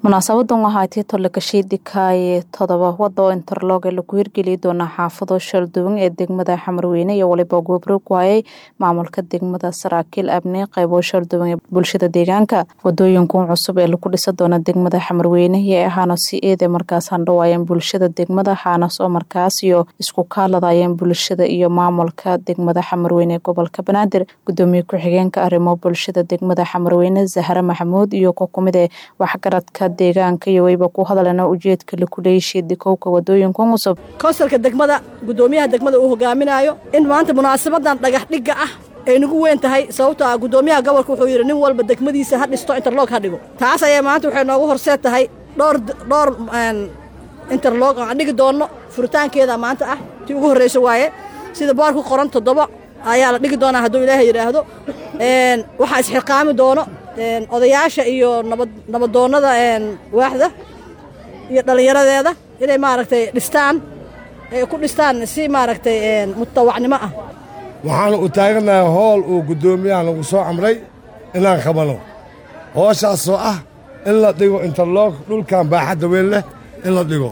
munaasabadan waxaa tii tolokashiidikaaye todoba wada oo interlog ee lagu hirgeli doonaa xaafado shalduwan ee degmada xamarweyne iyo waliba goobroog waayay maamulka degmada saraakiil abni qaybo shalduwan ee bulshada deegaanka wadooyinkan cusub ee lagu dhisa doona degmada xamarweyne iyo ahaana si eede markaas handhawaayeen bulshada degmada xaanas oo markaas iyo isku kaaladayeen bulshada iyo maamulka degmada xamarweyne ee gobolka banaadir gudoomiye ku-xigeenka arrimo bulshada degmada xamarweyne zahra maxamuud iyo ku kumid ee waxgaradka deegaanka iyo wayba ku hadalena ujeedka lakuleeyshii dikowka wadooyinkan cusub konsalka degmada gudoomiyaha degmada uu hogaaminayo in maanta munaasabadan dhagax dhigga ah ay nagu weyn tahay sababtoo ah gudoomiyaha gobolka wuxuu yidhi nin walba degmadiisa ha dhisto interlog ha dhigo taas ayay maanta waxay noogu horseed tahay dhowr dhowr interlog aan dhigi doonno furitaankeeda maanta ah tii ugu horreysa waaye sida boorku qoran toddoba ayaa la dhigi doonaa hadduu ilaahay yidhaahdo waxaa isxilqaami doono odayaasha iyo nabadoonnada waaxda iyo dhallinyaradeeda inay maaragtay dhistaan ay ku dhistaan si maaragtay mutawacnimo ah waxaanu u taaganahay hool uu guddoomiyaha nagu soo camray inaan qabano hooshaasoo ah in la dhigo interlog dhulkan baaxadda weyn leh in la dhigo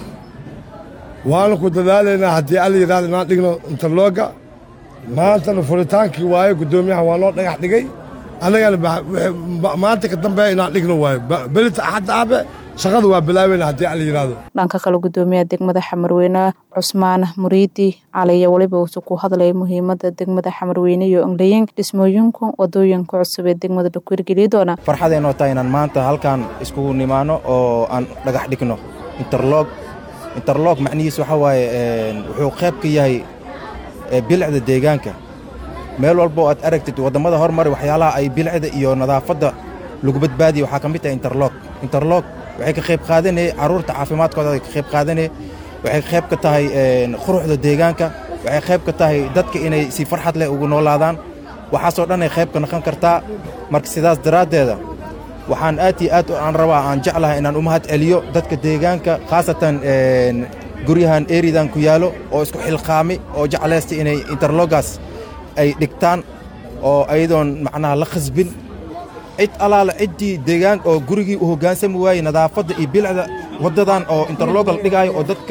waanu ku dadaalaynaa haddii alla yidhahdo inaan dhigno interlogga maantana furitaankii waaye guddoomiyaha waa noo dhagax dhigay annagana maanta ka dambeeya inaan dhigno waayo belita axadda aabe shaqada waa bilaabeyna haddii alla yidhaahdo dhanka kale gudoomiyaha degmada xamarweyne cusmaan muriidi caliya weliba uusu ku hadlaya muhiimadda degmada xamarweyne iyo englayin dhismooyinka wadooyinka cusub ee degmada laku hirgeliyi doona farxadeenoo tahay inaan maanta halkaan iskugu nimaano oo aan dhagax dhigno interlog interlog macnihiis waxaa waaye wuxuu qayb ka yahay bilicda deegaanka meel walboo aad aragtid wadammada hormari waxyaalaha ay bilicda iyo nadaafadda lagu badbaadiya waxaa ka mid tahay interlog interlog waxay ka qayb qaadanee carruurta caafimaadkooda ay ka qayb qaadanee waxay qayb ka tahay quruxda deegaanka waxay qayb ka tahay dadka inay si farxad leh ugu noolaadaan waxaasoo dhan ay qayb ka noqon kartaa marka sidaas daraaddeeda waxaan aad iyo aad aan rabaa aan jeclahay inaan u mahad celiyo dadka deegaanka khaasatan guryahan eridan ku yaalo oo isku xilqaami oo jeclaysta inay interlogaas ay dhigtaan oo ayadoon macnaha la khasbin cid allaala ciddii deegaan oo gurigii u hoggaansami waayey nadaafadda iyo bilicda waddadan oo interlogal dhigaayo oo dadka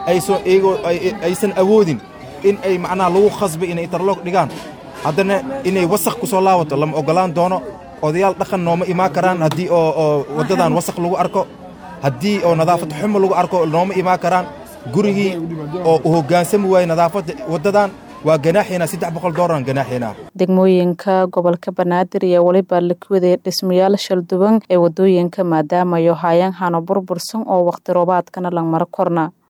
aysan awoodin in ay macnaha lagu khasbay inay interlog dhigaan haddana inay wasakh ku soo laabato lama oggolaan doono odayaal dhaqan nooma imaan karaan haddii oo waddadan wasakh lagu arko haddii oo nadaafad xumo lagu arko nooma imaan karaan gurigii oo u hoggaansami waayey nadaafadda waddadan waa ganaaxina saddex boqol dooran ganaaxina degmooyinka gobolka banaadir iyo weliba lakuwadee dhismayaal shalduwan ee wadooyinka maadaama yo haayaan hano burbursan oo wakhti roobaadkana langmaro korna